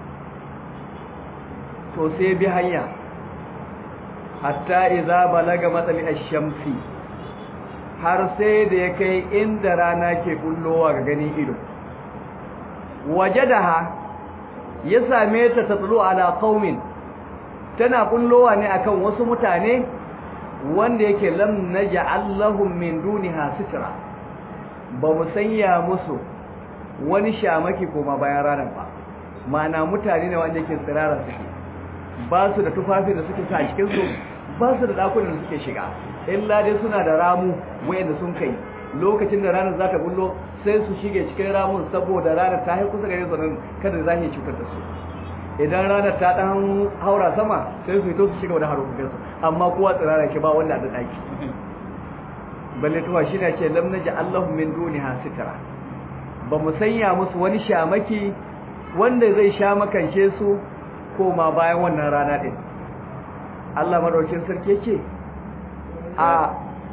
to sai bi hanya hatta idza balaga matsali ash-shamsi har sai da ya kai inda rana ke kullowa ga ganin ido wajadaha ya same ta tatlu ala qaumin tana kullowa ne akan wasu mutane wanda yake lam naj'al lahum min duniha sitra ba mu sanya musu wani shamaki koma bayan ranar ba ma'ana mutane ne wanda yake tsirara suke ba su da tufafi da suke sa a cikin su ba su da dakunan da suke shiga illa dai suna da ramu wayanda sun kai lokacin da ranar za ta bullo sai su shige cikin ramun saboda ranar ta haiku kusa gare su nan kada za ta cutar da su idan ranar ta dan haura sama sai su fito su shiga wani harokokin su amma kowa tsirara ke ba wanda da daki balle tuwa shi ne ce lam naji allahu min duniha sitra ba mu sanya musu wani shamaki wanda zai sha makance su koma bayan wannan rana din Allah madaukin sarki yake a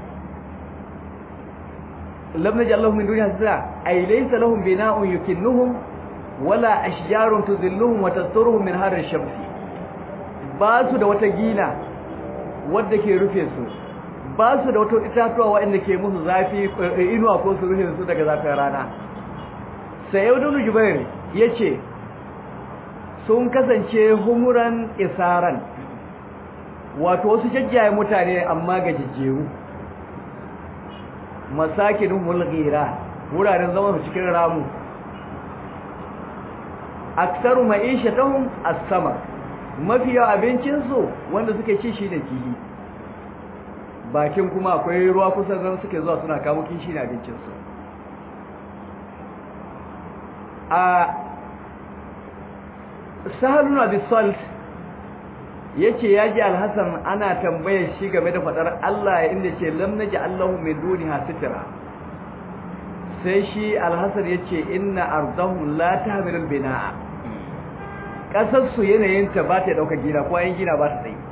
lam naji Allahu min duniya sira ay laysa lahum bina'un yukinnuhum wala ashjarun tudhilluhum wa tasturuhum min har ash-shams ba su da wata gina wadda ke rufe su ba su da wata itatuwa waɗanda ke musu zafi inuwa ko su rufe su daga zafin rana sai yau dunu jubair yace sun kasance humuran isaran wato wasu jajjaye mutane amma ga jijjeru masakin mulghira wuraren zaman su cikin ramu aksaru ma'ishatahum as-samar mafi yawa abincin su wanda suke ci shi da kihi bakin kuma akwai ruwa kusa zan suke zuwa suna kamo kishi da abincin su a sahalun abisalt yace yaji alhasan ana tambayar shi game da fadar Allah inda ce lam naji Allahu min duniha sitra sai shi alhasan yace inna ardahum la tahmilul binaa kasar su yanayin ta ba ta dauka gina ko ayin gina ba ta tsayi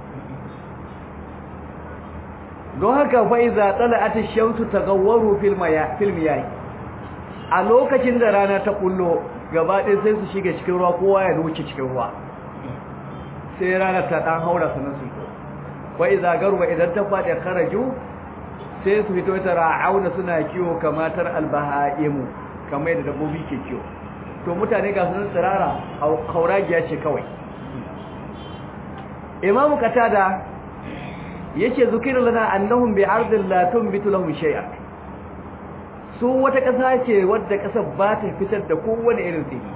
don haka fa iza tala'at ash-shamsu taghawwaru fil maya fil miyah a lokacin da rana ta kullo gaba ɗaya sai su shiga cikin ruwa kowa ya wuce cikin ruwa sai rana ta dan haura sanan su wa idza garba idan ta fadi kharaju sai su fito ta ra'auna suna kiwo kamatar albahaimu kamar da dabbobi ke kiwo to mutane ga sunan tsirara hauragiya ce kawai imamu katada yace zukiru lana annahum bi ardin la tunbitu lahum shay'a su wata kasa ce wadda kasar ba ta fitar da kowane irin tsiri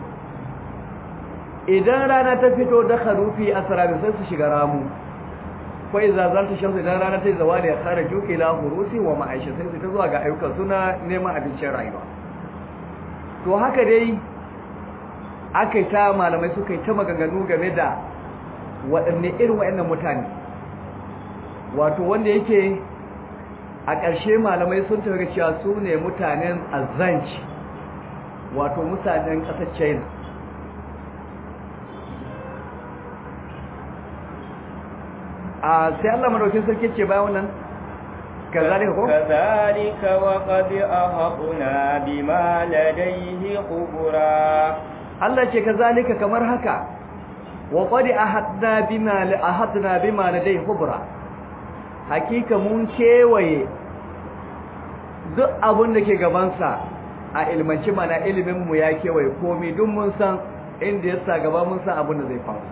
idan rana ta fito da kharufi asrabi sai su shiga ramu ko idza zalta shamsu idan rana ta zawali ya khara juki la hurusi wa ma'aisha sai su ta zuwa ga ayyukan suna neman abincin rayuwa to haka dai akai ta malamai suka yi ta maganganu game da waɗanne irin waɗannan mutane wato wanda yake a ƙarshe malamai sun tafi cewa su ne mutanen azanci wato mutanen ƙasar china a sai Allah madaukin sarki ce bayan wannan kazalika ko kazalika wa qad ahqna bima ladayhi khubra Allah ce kazalika kamar haka wa qad ahadna bima ahadna bima ladayhi khubra hakika mun kewaye duk abin da ke gabansa a ilmanci mana ilimin mu ya kewaye komai duk mun san inda ya sa gaba mun san abin da zai faru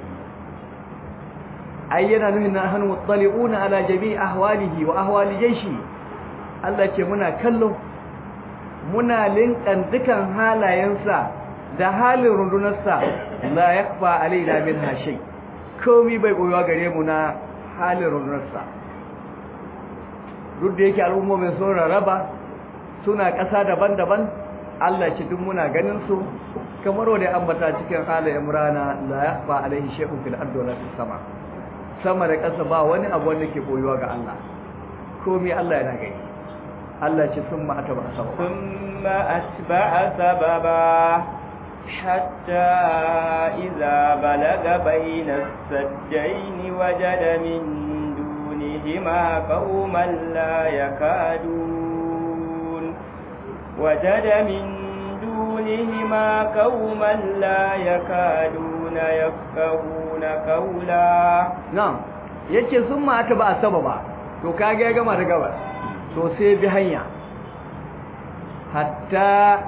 ai yana nufin na hannu mutsali'una ala jami'i ahwalihi wa ahwali jaishi Allah ce muna kallo muna linkan dukan halayensa da halin rundunarsa la yakfa alaina min hashay komai bai koyuwa gare mu na halin rundunarsa duk da yake al'ummomin sun rarraba suna ƙasa daban-daban Allah ce duk muna ganin su kamar wanda ambata cikin ala imrana la yakhfa alaihi shay'un fil ardi wala fis sama sama da ƙasa ba wani abu wanda ke boyuwa ga Allah komai Allah yana gani Allah ce summa ataba sababa thumma atba'a sababa hatta idza balaga bayna as-sajdayn wajada min dunihima qauman la yakadun wajada min dunihima qauman la yakaduna yafqahuna qawla na'am yace summa ataba sababa to kage ya gama da gabas to sai bi hanya hatta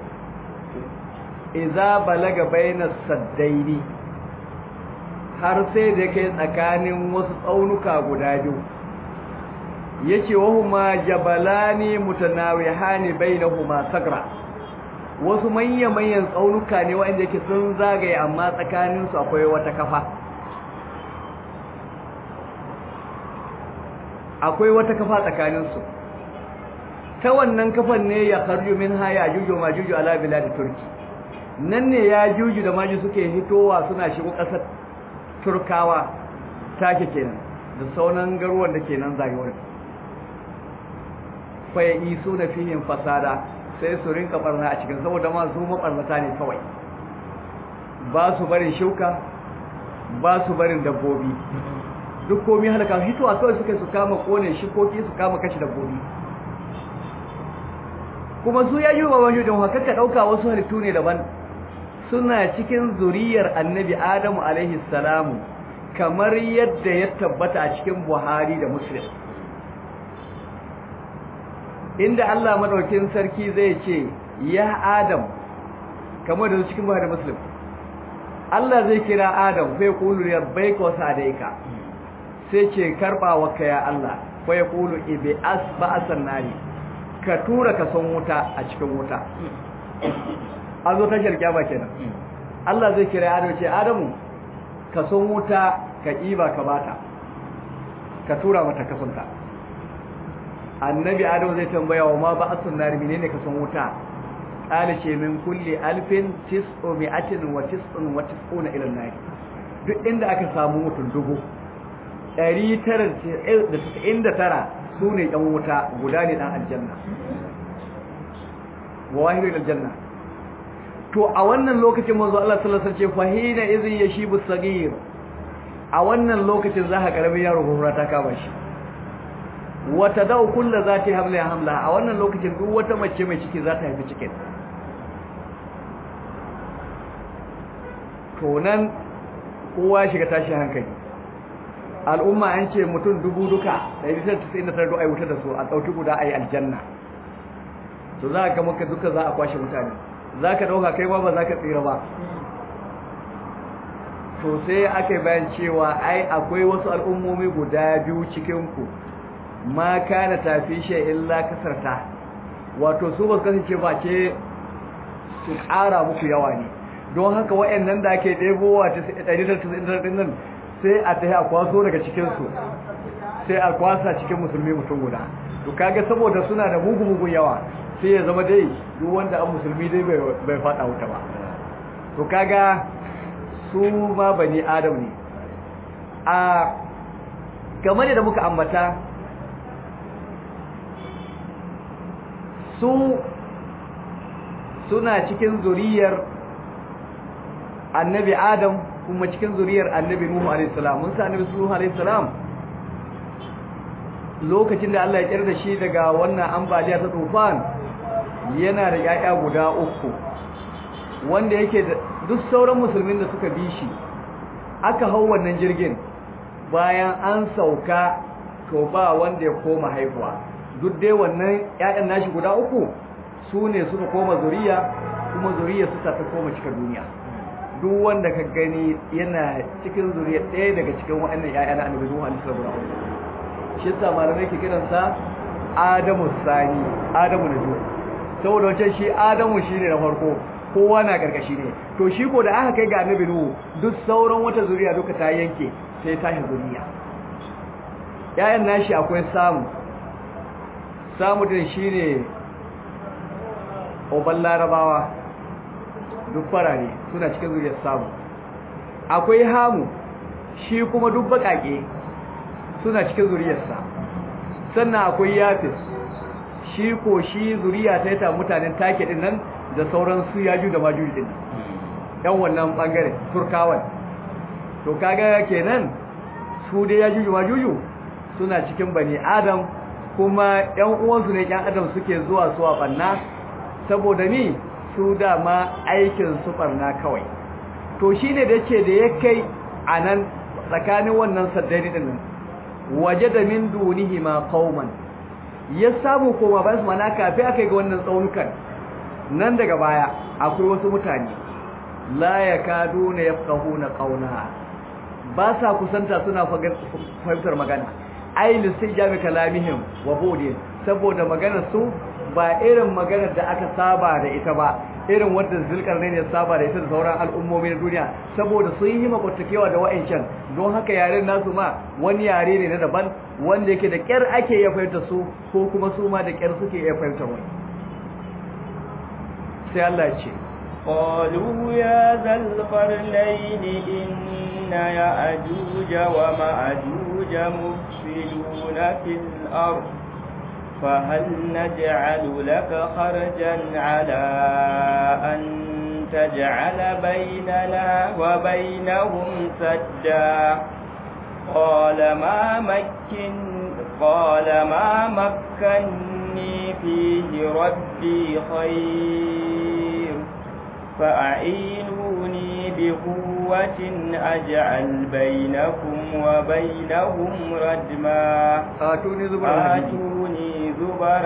iza balaga bainas saddaini har sai da kai tsakanin wasu tsaunuka guda biyu yace wahuma jabalani mutanawihani bainahuma sagra wasu manya-manyan tsaunuka ne wanda yake sun zagaye amma tsakaninsu akwai wata kafa akwai wata kafa tsakaninsu ta wannan kafan ne ya karju min haya juju ma juju ala bilad turki nan ne ya juju da maju suke hitowa suna shigo kasar turkawa take kenan da sauran garuwan da ke nan zagayewar fa ya isu na fihin fasada sai su rinka barna a cikin saboda ma su mabarnata ne kawai ba su barin shuka ba su barin dabbobi duk komi halaka hitowa kawai suka su kama kone shikoki su kama kashi dabbobi kuma su ya yi wa wani don haka ka ɗauka wasu halittu ne daban suna cikin zuriyar annabi adamu alaihi salamu kamar yadda ya tabbata a cikin buhari da muslim inda allah maɗaukin sarki zai ce ya adam kamar da cikin buhari da muslim allah zai kira adam fai kulu ya bai ka wasu adaika sai ce karɓa wa ka ya allah fai kulu ibe as ba'asan nari ka tura ka son wuta a cikin wuta an zo tashar kyama kenan Allah zai kira Adamu ce Adamu ka son wuta ka iba ka bata ka tura mata kasonta annabi Adamu zai tambaya wa ma ba asun nari menene ka son wuta qala ce min kulli alfin tis'u mi'atin wa tis'un wa tis'una ila nari duk inda aka samu mutum dubu 999 su ne ɗan wuta guda ne ɗan aljanna wa wahidu aljanna to a wannan lokacin manzo Allah sallallahu alaihi wasallam ce fahina idhin yashibu sagir a wannan lokacin za ka karamin yaro gurura ta kama shi wa tadau kullu zati hamla hamla a wannan lokacin duk wata mace mai ciki za ta haifi cikin to nan kowa shiga tashi hankali al'umma an ce mutum dubu duka 199 ai wuta da su a ɗauki guda a yi aljanna to za ka maka duka za a kwashe mutane za ka ɗauka kai ma ba za ka tsira ba to sai aka bayan cewa ai akwai wasu al'ummomi guda biyu cikinku ma kana tafi shi illa kasarta wato su ba su kasance ba ce su ƙara muku yawa ne don haka wa'annan da ake ɗebowa ta 199 nan sai a tafi a kwaso daga cikinsu sai a kwasa cikin musulmi mutum guda to kaga saboda suna da mugu-mugun yawa sai ya zama dai duk wanda an musulmi dai bai fada wuta ba to kaga su ma bani adam ne a game da muka ambata su suna cikin zuriyar annabi adam kuma cikin zuriyar annabi Nuhu alaihi salam mun sa annabi Nuhu alaihi salam lokacin da Allah ya kira da shi daga wannan ambaliya ta tufan yana da yaya guda uku wanda yake da duk sauran musulmin da suka bi shi aka hau wannan jirgin bayan an sauka to ba wanda ya koma haihuwa duk dai wannan yayan nashi guda uku su ne suka koma zuriya kuma zuriya suka ta koma cika duniya duk wanda ka gani yana cikin zuriya ɗaya daga cikin waɗannan ƴaƴa na annabi Nuhu alaihi salatu shi yasa malamai ke kiran sa Adamu Sani Adamu na biyu saboda wancan shi Adamu shine na farko kowa na karkashi ne to shi ko da aka kai ga annabi Nuhu duk sauran wata zuriya duka ta yanke sai tashi zuriya ƴaƴan nashi akwai samu samu din shine oban larabawa duk farare suna cikin zuriyar samu akwai hamu shi kuma duk bakake suna cikin zuriyarsa sannan akwai yafis shi ko shi zuriya ta ta mutanen take din nan da sauran su yaju da majuji din yan wannan bangare turkawan to kaga kenan su dai yaju da majuju suna cikin bani adam kuma yan uwansu ne yan adam suke zuwa su a banna saboda ni su dama aikin su barna kawai to shine da yace da ya kai anan tsakanin wannan saddari din nan waje da min dunihi ma qauman ya samu koma bayan su mana kafi aka ga wannan tsaunukan nan daga baya akwai wasu mutane la yakaduna yafqahuna qawla ba sa kusanta suna fahimtar magana ai lisijami kalamihim wa budin saboda maganar su ba irin maganar da aka saba da ita ba irin wanda zulkarnain ya saba da ita da sauran al'ummomi na duniya saboda sun yi makwatakewa da wa'ancan don haka yaren nasu ma wani yare ne na daban wanda yake da kyar ake iya fahimta su ko kuma su ma da kyar suke iya fahimtar wani sai Allah ya ce قالوا يا ذا القرنين إن يأجوج ومأجوج مفسدون في الأرض فهل نجعل لك خرجا على أن تجعل بيننا وبينهم سدا قال ما مكن قال ما مكني فيه ربي خير فأعينوني بقوة أجعل بينكم وبينهم ردما آتوني زبر الحديد آتوني زبر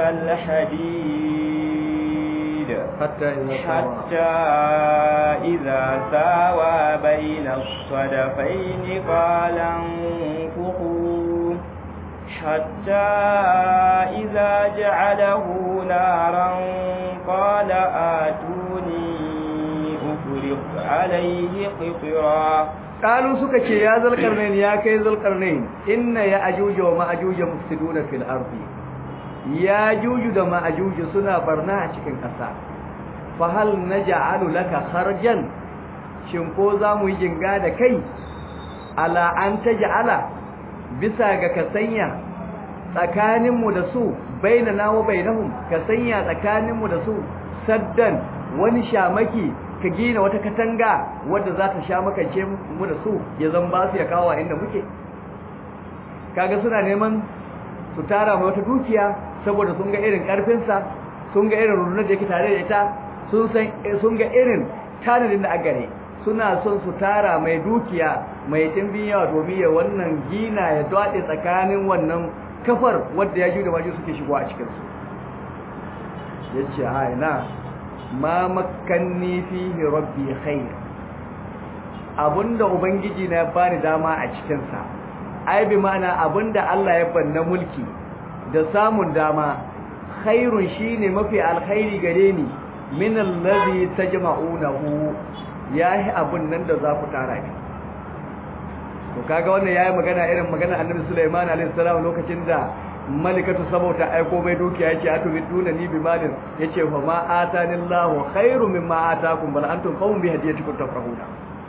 الحديد حتى إذا سوى حتى إذا ساوى بين الصدفين قال انفخوا حتى إذا جعله نارا قال آتوني أفرق عليه قطرا قالوا suka ce ya zalqarnain ya kai zalqarnain inna ya ajuja wa ma'ajuja mufsiduna fil ardi ya juju da ma'ajuju suna barna a cikin ƙasa fa hal naj'alu laka kharjan shin ko za mu yi jinga da kai ala an taj'ala bisa ga ka sanya tsakaninmu da su bainana wa bainahum ka sanya tsakaninmu da su saddan wani shamaki ka gina wata katanga wadda za ta sha makance mu da su ya zan ba su ya kawo inda muke kaga suna neman su tara mai wata dukiya saboda sun ga irin karfinsa sun ga irin rundunar da yake tare da ita sun san sun ga irin tanadin da agare suna son su tara mai dukiya mai dimbin yawa domin ya wannan gina ya dade tsakanin wannan kafar wadda ya ju da maju suke shigo a cikin su yace a ina ma makkanni fihi rabbi khair abunda ubangiji na ya bani dama a cikin sa ai bi ma'ana abunda Allah ya banna mulki da samun dama khairun shine mafi alkhairi gare ni min allazi tajma'unahu yahi abun nan da za ku tara ni to kaga wannan yayi magana irin magana Annabi Sulaiman alaihi salam lokacin da malikatu sabauta aiko mai dukiya yace atubiduna ni bi malin yace fa ma atanillahu khairu mimma atakum bal antum qawmun bi hadiyatikum tafrahuna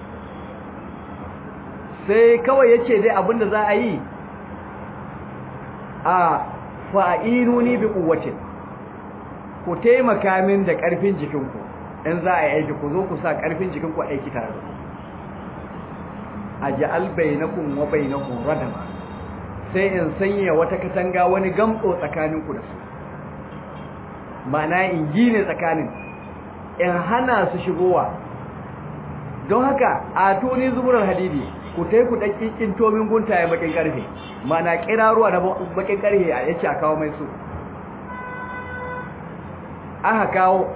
sai kawai yace dai abinda za a yi a fa'inuni bi quwwatin ku taimaka min da karfin jikinku in za a yi aiki ku zo ku sa karfin jikinku aiki tare da aj'al bainakum wa bainahum radama sai in sanya wata katanga wani gamtso tsakaninku da su ma'ana in gine tsakanin in hana su shigowa don haka a tuni zuburar hadidi ku tai ku ɗan tomin guntaye bakin ƙarfe ma'ana ƙiraruwa na bakin ƙarfe a yace a kawo mai su aka kawo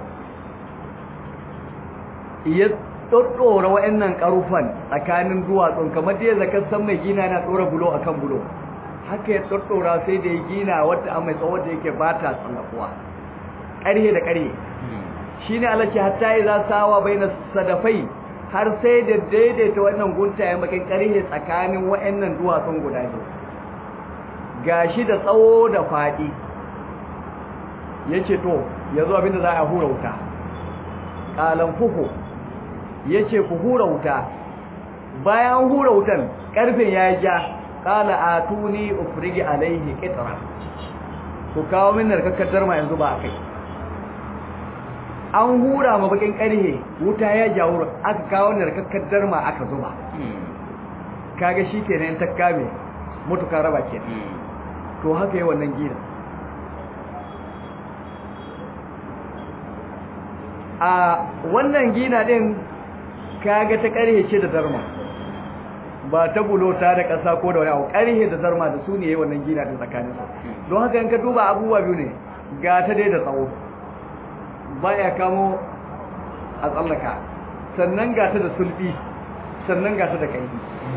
ya ɗoɗɗora wa'annan ƙarufan tsakanin duwatsun kamar da ya zakar san mai gina na ɗora bulo akan bulo haka ya ɗaɗɗora sai da ya gina wadda an mai tsawon da yake ba ta tsallakuwa ƙarhe da ƙarhe shi ne alaƙi hatta yi za sawa bai na sadafai har sai da daidaita wannan guntayen bakin ƙarhe tsakanin wa'annan duwatsun guda biyu ga shi da tsawo da faɗi ya ce to ya zo abinda za a hura wuta qalan fuhu yace ku hura wuta bayan hura wutan karfin ya ja qala atuni ufrigi alaihi qitra ku kawo min narkakkar darma yanzu ba kai an hura ma bakin karhe wuta ya jawo aka kawo narkakkar darma aka zuba kaga shikenan ta kame mutuka raba kenan to haka yi wannan gina a wannan gina din kaga ta karhe ce da darma ba ta bulota da ƙasa ko da wani abu karhe da darma da su ne yi wannan gina din tsakanin su don haka in ka duba abubuwa biyu ne ga ta dai da tsawo baya kamo a tsallaka sannan ga ta da sulbi sannan ga ta da ƙarfi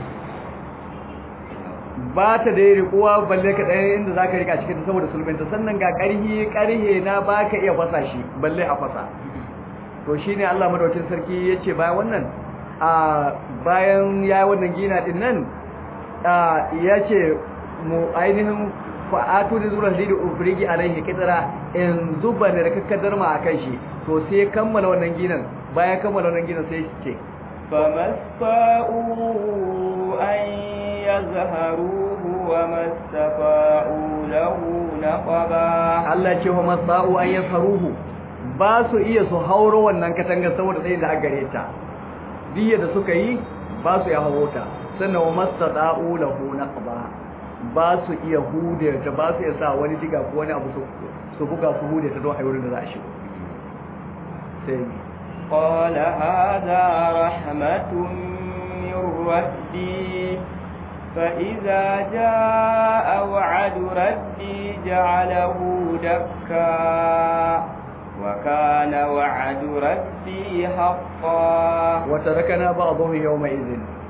ba ta da rikuwa balle ka ɗaya inda za ka rika cikin saboda sulbinta sannan ga ƙarhi ƙarhe na ba ka iya fasa shi balle a fasa to shi ne Allah madaukin sarki ya ce bayan wannan a bayan ya yi wannan gina ɗin nan ya ce mu ainihin fa'atu da zuwa zai da ufirigi alaihi kitara in zuba da rakakkar darma a kan shi to sai kammala wannan ginan bayan kammala wannan ginan sai ce فمستطاعوا أن يظهروه وما استطاعوا له نقبا Allah ce wa masa'u an yasaruhu ba su iya su hauro wannan katanga saboda tsayin da aka gare ta diya da suka yi ba su iya hauro ta sannan wa masa'u lahu naqba ba su iya hude ta ba su iya sa wani diga ko wani abu su buga su hude ta don ayyurin da za a shigo sai قال هذا رحمة من ربي فإذا جاء وعد ربي جعله دكا وكان وعد ربي حقا وتركنا بعضهم يومئذ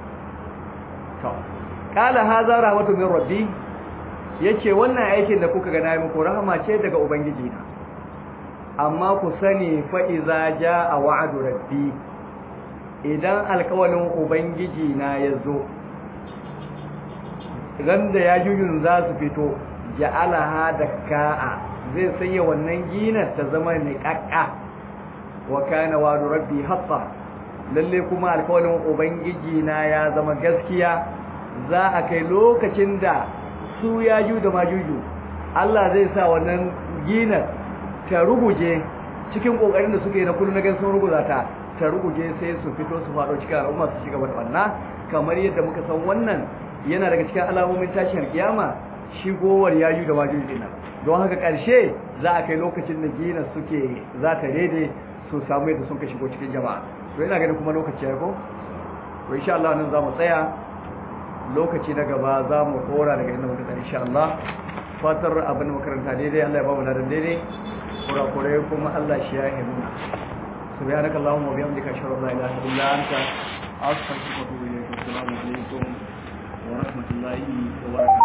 قال هذا رحمة من ربي yace wannan aikin da kuka ga nayi muku rahama ce daga ubangiji na amma ku sani fa'iza ja a wa'adu rabbi idan alkawalin ubangiji na ya zo randa ya jujun za su fito ja'alaha da ka'a zai sanya wannan ginar ta zama niƙaƙƙa wa kana wa'adu rabbi haƙƙa lalle kuma alkawalin ubangiji na ya zama gaskiya za a kai lokacin da su ya ju da majuju Allah zai sa wannan ginar ta ruguje cikin kokarin da suke na kullu na gan sun ruguza ta ta ruguje sai su fito su faɗo cikin al'umma su shiga da banna kamar yadda muka san wannan yana daga cikin alamomin tashin kiyama shigowar yayu da majuju dinan don haka ƙarshe za a kai lokacin da gina suke za ta rede su samu yadda sun ka shigo cikin jama'a to ina ganin kuma lokaci ya ko to insha Allah nan za mu tsaya lokaci na gaba za mu kora daga inda muka tsaya insha Allah fatar abin makaranta daidai Allah ya ba mu ladan daidai kurakurai kuma Allah shi ya himma subhanaka allahumma wa bihamdika ashhadu an la ilaha illa anta astaghfiruka wa atubu ilayk assalamu alaikum wa rahmatullahi wa barakatuh